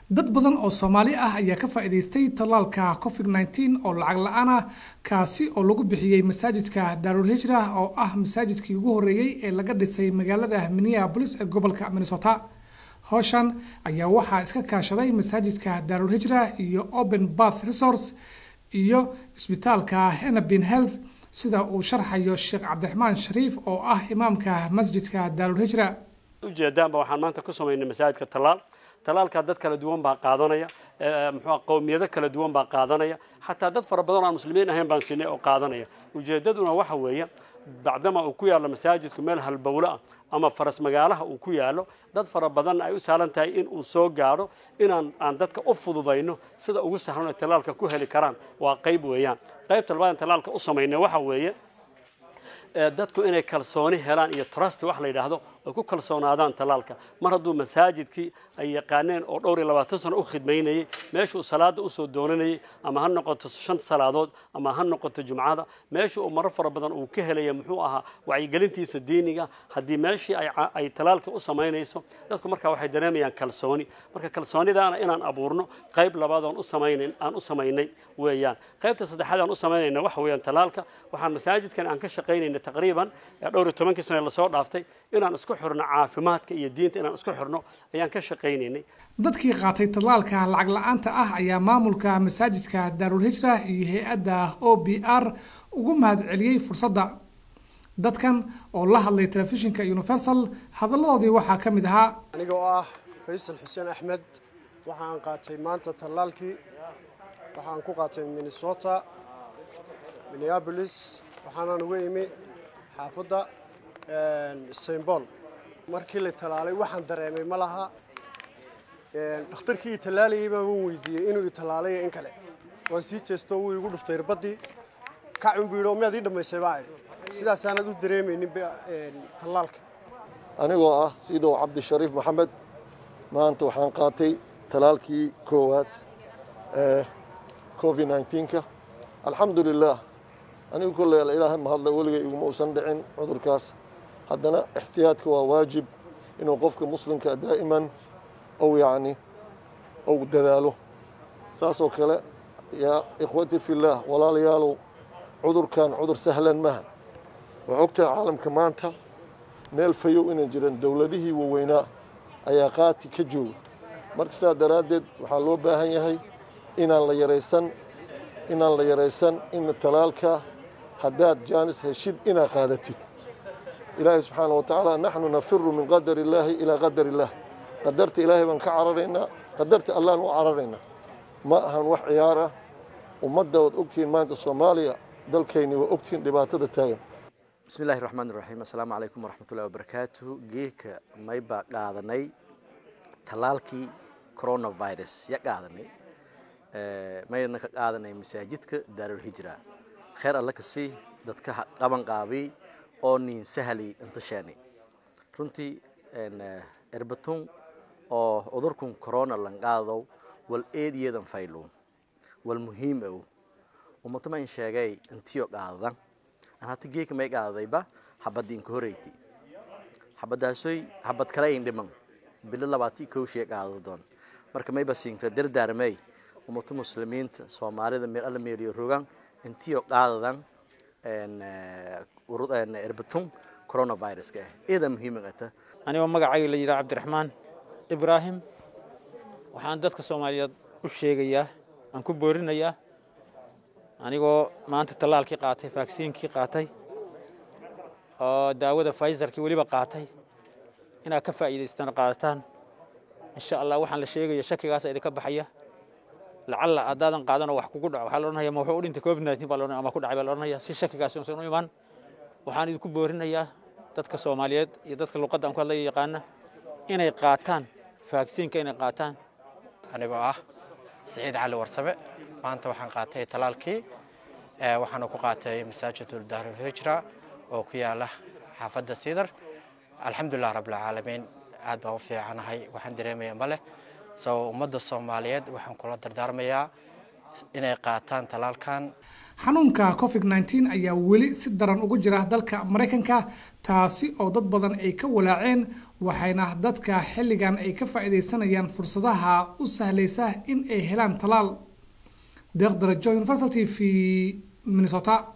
dad badan oo soomaali ah ayaa ka faa'iidaystay tallaalka covid nneteen oo lacag la-aan ah kaasi oo lagu bixiyey masaajidka daarul hijra oo ah masaajidkii ugu horreeyey ee laga dhisay magaalada minneabolis ee gobolka minnesota howshan ayaa waxaa iska kaashaday masaajidka daarul hijra iyo open bath resource iyo isbitaalka henabin health sida uu sharxayo sheekh cabdiraxmaan shariif oo ah imaamka masjidka daarul hijra ujeedaanba waxaan maanta ku samaynay masaajidka tallaal tallaalkaa dad kala duwan baa qaadanaya muxuu qowmiyado kala duwan baa qaadanaya xataa dad fara badan oo aan muslimiin ahayn baan sinay oo qaadanaya ujeedaduna waxa weeye bacdama uu ku yaallo masaajidku meel halbowlo ah ama faras magaalaha uu ku yaallo dad fara badan ay u sahlan tahay in uu soo gaadho inaan aan dadka u fududayno sida ugu sahlan ay tallaalka ku heli karaan waa qayb weeyaan qaybta labaad tallaalka u samaynay waxa weeye dadku inay kalsooni helaan iyo trust wax la yidhaahdo ay ku kalsoonaadaan tallaalka mar hadduu masaajidkii ay yaqaaneen oo dhowr iyo labaatan sano u khidmaynayey meeshuu salaada usoo doonanayey ama ha noqoto shan salaadood ama ha noqoto jumcada meesha uu marar fara badan uu ka helaya muxuu ahaa wacyigelintiisa diiniga haddii meeshii ay tallaalka u samaynayso dadku markaa waxay dareemayaan kalsooni marka kalsoonidaana inaan abuurno qayb labaad aan u samaynayn aan u samaynay weeyaan qaybta saddexaad aan u samaynayna waxa weeyaan tallaalka waxaan masaajidkan aan ka shaqaynayna taqriiban dhowr iyo tobankii sane lasoo dhaaftay inaan isku xirno caafimaadka iyo diinta inaan isku xirno ayaan ka shaqaynaynay dadkii qaatay tallaalka lacag la-aanta ah ayaa maamulka masaajidka daarul hijra iyo hay-adda o b r ugu mahad celiyey fursadda dadkan oo la hadlay telefishinka universal hadalladoodii waxaa ka mid ahaa aniga oo ah faysal xuseen axmed waxaan qaatay maanta tallaalkii waxaan ku qaatay minnesota minneabolis waxaanan uga imi xaafadda sainbol markii la tallaalay waxaan dareemay ma laha dhakhtarkii i tallaalayay baa waan weydiiyey inuu i tallaalay in kale waan sii jeesto wuu igu dhuftay irbadii kacun buu yidhi oo miyaad ii dhammaysay baa idhi sidaasaanad u dareemaynin tallaalka anigoo ah sidow cabdishariif maxamed maanta waxaan qaatay tallaalkii koowaad ee covid nneteen-ka alxamdu lilah anigu kolley ilaahay mahadla weligay iguma uusan dhicin cudurkaas haddana ixtiyaadka waa waajib inuu qofka muslimka daa'iman ou yacni ou dadaalo saasoo kale yaa ikhwati fillaah walaalayaalow cudurkan cudur sahlan maha waa ogtahay caalamka maanta meel fayow inaan jiran dowladihii waaweynaa ayaa qaati ka jooga marka saas daraaddeed waxaa loo baahan yahay inaan la yaraysan inaan la yaraysan in talaalka haddaad jaanis heshid inaad qaadatid ilaahay subxaana wa tacaala naxnu nafiru min qadar illaahi ilaa qadar illaah qadarta ilaahay baan ka cararaynaa qadarta allaan u cararaynaa ma ahan wax ciyaar ah ummadda waad ogtihiin maanta soomaaliya dalkayni waa ogtihiin dhibaatada taagan bismi illaahi raxmaan iraxiim assalaamu calaykum waraxmatullahi wabarakaatuhu geedka maybaa qaadanay tallaalkii coronavirus ya qaadanay mayna ka qaadanay masaajidka daarul hijra kheer alle kasii dadka qaban qaabiy oo nin sahli intashaani runtii erbatun oo cudurkun corona lan qaadow wal eediyadan faylo wal muhiim ow ummatama in sheegay intiyo qaadadan aan hata geeka may qaadadayba habadda inka horeyti habadaasoy habad kale in dhiman bilo labaati kowshee qaadada doon marka mayba siinkra dardaarmay ummata muslimiinta soomaalida meel alla meeliyo rogan intiyo qaadadan erbatun coronaviruska ah eedaa muhiimagata anigoo magacayga la yidhaha cabdiraxmaan ibraahim waxaan dadka soomaaliyeed u sheegayaa aan ku boorinayaa anigoo maanta tallaalkii qaatay vaksiinkii qaatay oo daawada faysarkii weliba qaatay inaad ka faa'iidaystaan qaadataan insha allah waxaan la sheegaya shakigaasa idinka baxaya lacalla haddaadan qaadanoo wax kugu dhaco waxaa la odhanaya ma wuxuu u dhintay covid nineteen baa la odhanaya ama ku dhacay baa la odhanaya si shakigaasi uusan u imaan waxaan idinku boorinayaa dadka soomaaliyeed iyo dadka luqadda aan ku hadlaya yaqaana inay qaataan vaksiinka inay qaataan anigoo ah siciid cali warsabe maanta waxaan qaatay talaalkii waxaana ku qaatay masaajidul daarul hijra oo ku yaala xaafadda siidar alxamdulilah rabbilcaalamiin aad baan u fiicanahay waxaan dareemaya ma leh soo ummadda soomaaliyeed waxaan kula dardaarmayaa inay qaataan talaalkan xanuunka covid nneteen ayaa weli si daran ugu jira dalka maraykanka taasi oo dad badan ay ka walaaceen waxayna dadka xilligan ay ka faa-iideysanayaan fursadaha u sahlaysa in ay helaan talaal deeq darajo universal t v minnesota